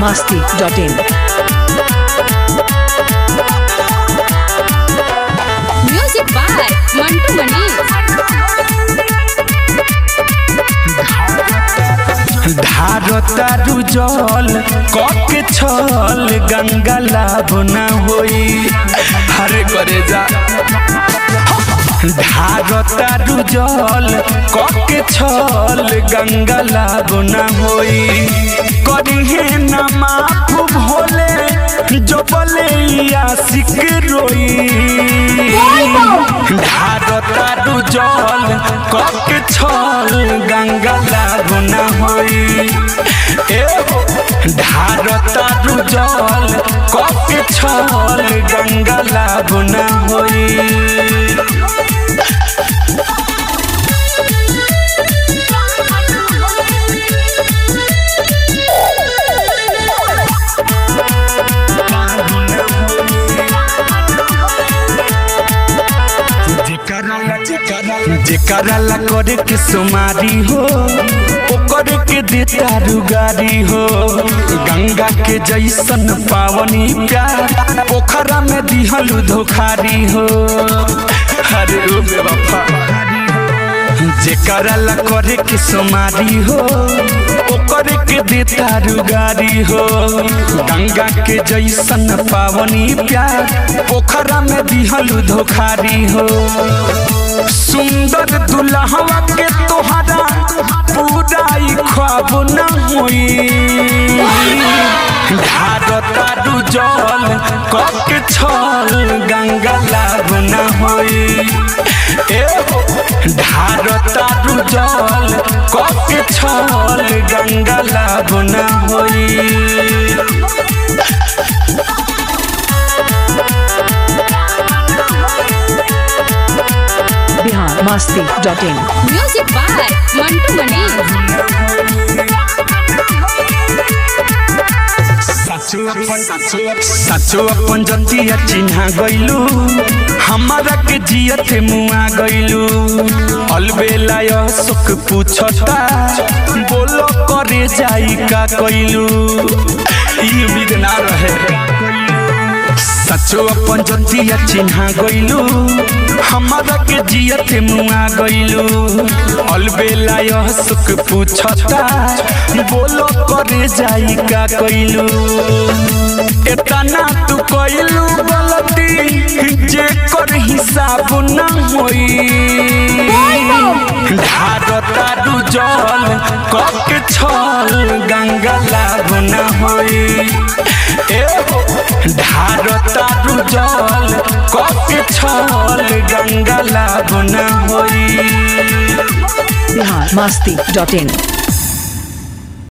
biharmasti.in Music by Mantu Mani. धारतारू जल कके छल गंगा लाभ न होई हरे करे जा धारतारू जल कके छल गंगा लाभ न होई करिहे न माफ भोले जो बले आशिक रोई धारतारू जल कके छल गंगा लाभ न होई ए धारतारू जल कके छल गंगा लाभ न होई जेकरा ला करे के सुमारी हो ओकर के देता रुगारी हो गंगा के जैसन पावनी प्यार पोखरा में दिहल धोखारी हो अरे ओ बेवफा जेकरा ला करे के सुमारी हो ओकर के देता रुगारी हो गंगा के जैसन पावनी प्यार पोखरा में दिहल धोखारी हो सुंदर दुल्हवा के तोहरा पूरा ई ख्वाब न होई धारतारू जल कके छल गंगा लाभ न होई ए धारतारू जल कके छल गंगा लाभ न होई biharmasti.in Music by Mantu Mani. सचो अपन जतिया चिन्हा गइलू हमारा के जियत मुआ गइलू अलबेला यह सुख पूछता बोलो करे जाई का कइलू ई उम्मीद ना रहे सचो अपन जतिया चिन्हा गइलू हमारा के जियत मुआ गइलू अलबेला यह सुख पूछता बोलो करे जाई का कइलू एतना तू कइलू गलती जे कर हिसाब न होई धारतारू जल कके छल गंगा लाभ न होई ए धारतारू जल कके छल गंगा लाभ न होई biharmasti.in